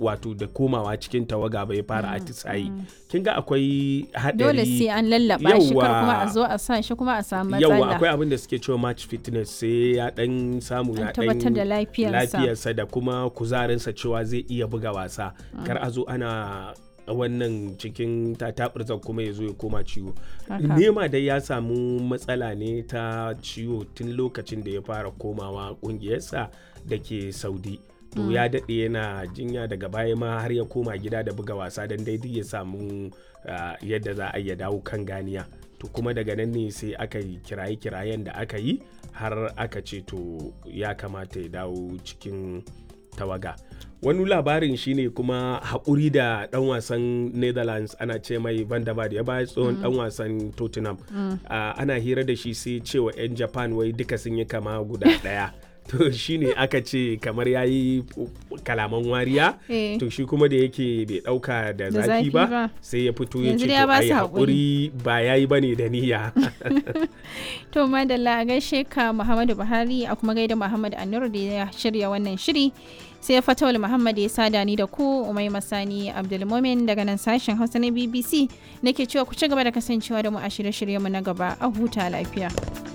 wato da komawa cikin tawaga bai fara atisayi kin ga akwai haɗari dole sai an lallaba shi kar Yawwa. kuma a zo a sa shi kuma a samu yawa matsala akwai abin da suke cewa match fitness sai ya dan samu An ya tabbatar da lafiyarsa. lafiyarsa da kuma kuzarinsa cewa zai iya buga wasa kar a zo ana wannan cikin tatabirzan kuma ya zo ya koma ciwo Haka. nema dai ya samu matsala ne ta ciwo tun lokacin da ya fara komawa kungiyarsa da ke saudi to ya daɗe yana jinya daga baya ma har ya koma gida da buga wasa don daidai ya samu ah, yadda za a iya dawo kan ganiya to kuma daga nan ne sai aka yi kiraye-kirayen da aka yi har aka ce to ya kamata ya dawo cikin tawaga wani labarin shine kuma haƙuri da ɗan wasan netherlands ana ce mai van der Vaart, ya baya tsohon ɗan wasan tottenham Ah, ana hira da shi sai cewa 'yan japan wai duka sun yi kama guda ɗaya to shine aka ce kamar ya yi kalaman wariya Eh. to shi kuma da yake bai ɗauka da Da zafi zafi ba ba. sai ya fito ya Yanzu ce dai ya to ba ai su haƙuri ba ya yi ba ne da niyya To madalla a gaishe ka Muhammadu Buhari a kuma gaida Muhammad Anur da ya shirya wannan shiri. Sai Fatawul Muhammad ya sada ni da ku Umai Masani Abdulmumin daga nan sashen Hausa na BBC nake cewa ku ci gaba da kasancewa da mu a shirye-shiryenmu na gaba a huta lafiya.